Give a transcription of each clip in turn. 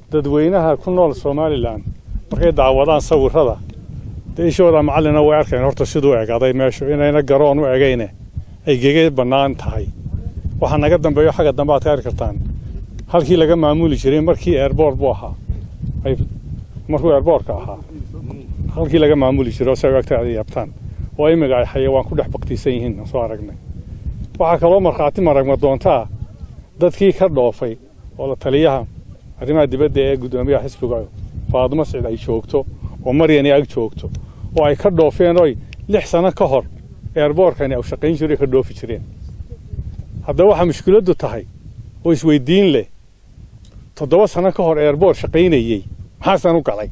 dadweynaha ku nool somalilan markay daawadaan sawirrada dee ishooda macallina way arkeen horta siduu egaaday meeshu inayna garoon u egayne ay gege bannaan tahay waxaa naga dambeeyo xagga dambe aad ka arki kartaan halkii laga maamuli jiray markii eerboor buu ahaa markuu eerboorka ahaa halkii laga maamuli jiray oo si ay agta ay yaabtaan oo imiga ay xayawaan ku dhex baktiisan yihiin soo aragnay waxaa kaloo markhaati maragma doontaa dadkii ka dhoofay oo la taliyaha arrimaha dibadda ee guddoomiyaha xisbiga faadumo sicid ay joogto oo maryani ag joogto oo ay ka dhoofeen oy lix sano ka hor eerboorkani u shaqayn jiray ka dhoofi jireen haddaba waxaa mushkiladdu tahay oo isweydiin leh toddoba sano ka hor eerboor shaqaynayey maxaasan u galay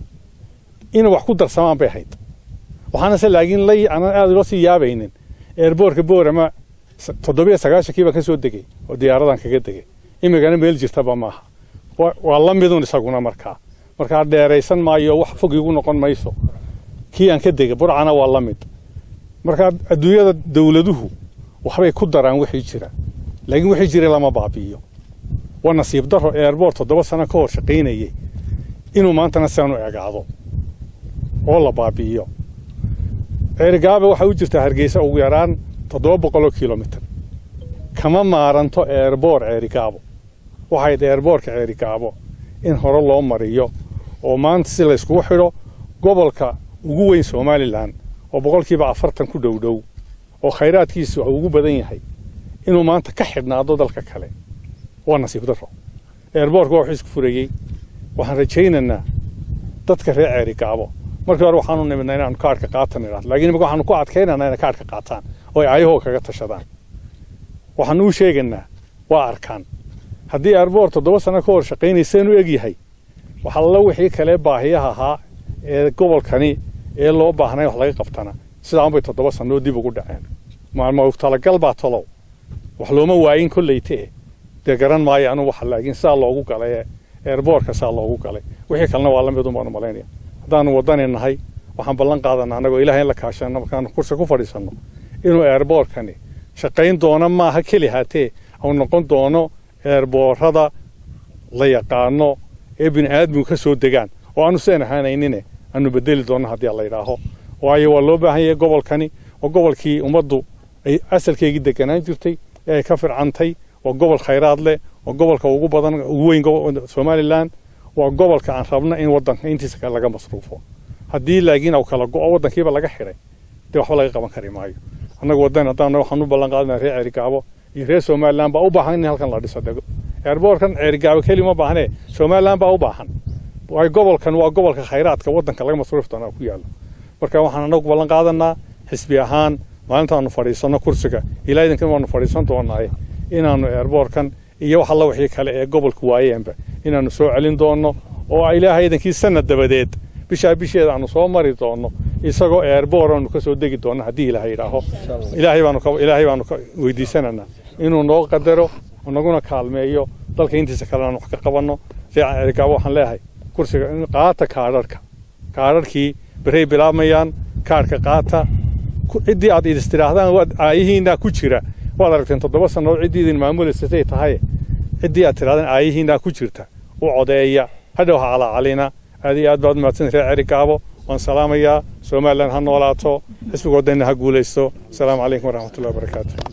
inay wax ku darsamaan bay ahayd waxaanase laakiin lay aanan aad ula sii yaabaynin eerboorka boorama toddobiyo sagaashankii baan ka soo degay oo diyaaradan kaga degay imigana meel jirtaba maaha waa la midun isaguna markaa markaa dheeraysan maayo wax fog igu noqon mayso kii aan ka degay burcana waa la mid markaa adduunyada dawladuhu waxbay ku daraan wixii jira laakiin wixii jiray lama baabi'iyo waa nasiib daro eerboor toddoba sano ka hor shaqaynayey inuu maantana sidan u egaado oo la baabi'iyo ceerigaaba waxay u jirtaa hargeysa ugu yaraan toddoba boqoloo kilomitr kama maaranto eerboor ceerigaabo waxayd eerboorka ceerigaabo in hore loo mariyo oo maanta si layskugu xidho gobolka ugu weyn somalilan oo boqolkiiba afartan ku dhowdhow oo khayraadkiisu ugu badan yahay inuu maanta ka xidhnaado dalka kale waa nasiib daro eerboorka waa wuxuu isku furayey waxaan rajaynaynaa dadka reer ceerigaabo markii hore waxaanu nimidnaa inaanu kaadhka qaatan idhahdo laakiin imika waxaanu ku adkaynaynaa inay kaadhka qaataan oo ay ayahoo kaga tashadaan waxaanu u sheegaynaa waa arkaan haddii eerboor toddoba sano ka hor shaqaynayseen u egyahay waxalla wixii kale baahiyaha ahaa ee gobolkani ee loo baahnay wax laga qabtana sidaanbay toddoba sannoo dib ugu dhaceen maalmo talagal baa tolow wax looma waayin kollayte dee garan maayo anu waxa laakiin sidaa loogu galay ee eerboorka sidaa loogu galay wixii kalena waa la midun baanu malaynaya haddaanu waddani nahay waxaan ballan qaadanaa annagoo ilahay in la kaashano markaanu kursi ku fadhiisanno inuu eerboorkani shaqayn doono maaha keli haatee au noqon doono eerboorada la yaqaano ee bini aadmigu ka soo degaan oo aanu seen ahaanaynine aanu bedeli doonno haddii la yidhaaho waayo waa loo baahan yahay gobolkani oo gobolkii ummaddu ay asalkeygii deganaan jirtay ee ay ka fircantay waa gobol khayraad leh waa gobolka ugu badan ugu weyn somalilan waa gobolka aan rabna in waddanka intiisa kale laga masruufo haddii laakiin au kala go'o waddankiiba laga xidhay dee waxba laga qaban kari maayo annagu waddan haddaan waxaan u ballan qaadana reer ceerigaabo iyo reer somalilan baa u baahan in halkan la dhiso dego eerboorkan ceerigaabo keli ma baahnee somalilan baa u baahan waayo gobolkan waa gobolka khayraadka waddanka laga masruufi doonaa ku yaallo marka waxaan annagu ballan qaadanaa xisbi ahaan maalintaanu fadhiisanno kursiga ilaa idinkan waanu fadhiisan doonaaye inaannu eerboorkan iyo wax alla wixii kale ee gobolku waayeenba inaannu soo celin doonno oo ilaahay idankii sanad dabadeed bishaa bisheeda aanu soo mari doonno isagoo eerboor aanu ka soo degi doonno haddii ilaahay idhaaho ilaahay baanu ilaahay baanu ka weydiisanaynaa inuu noo qadaro naguna kaalmeeyo dalka intiisa kale aan wax ka qabanno reecaerigaabo waxaan leeyahay kursiga qaata kaadharhka kaadharhkii berey bilaabmayaan kaadhka qaata ciddii aad idis tidhaahdaan aayihiinaa ku jira waad aragteen toddoba sannadood ciddii idin maamuleysatay tahay ciddii aad tidhahdaan aayihiinaa ku jirta u codeeya hadhow ha calaacalina aad iyo aad baad mahadsan reer cerigaabo waan salaamayaa somalilan ha noolaato xisbiga waddanina ha guulaysto asalaamu calaykum waraxmatullahi wabarakaatu